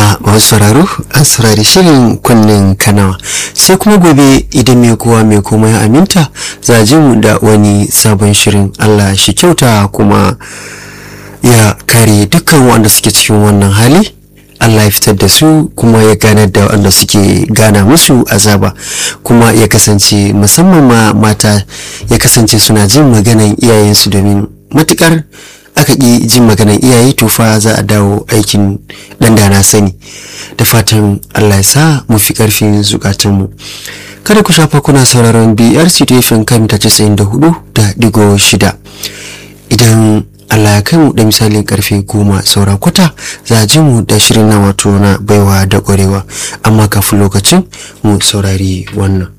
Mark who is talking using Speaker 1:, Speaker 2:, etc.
Speaker 1: jama'a masu sauraro an saurari shirin kunnen kanawa sai kuma gobe idan mai kowa mai komai aminta za ji mu da wani sabon shirin allah shi kyauta kuma ya kare dukkan wanda suke cikin wannan hali Allah ya fitar da su kuma ya ganar da wanda suke gana musu azaba kuma ya kasance musamman ma mata ya kasance suna jin maganan iyayensu domin matukar aka ƙi jin maganan iyaye to fa za a dawo aikin ɗan da na sani da fatan Allah ya sa mu fi ƙarfin zukatunmu kada ku shafa kuna sauraron BRC TFM kan ta 94 da digo shida idan Allah ya kai mu da misalin karfe goma saura kwata za a ji mu da shirin na wato na baiwa da ƙwarewa amma kafin lokacin mu saurari wannan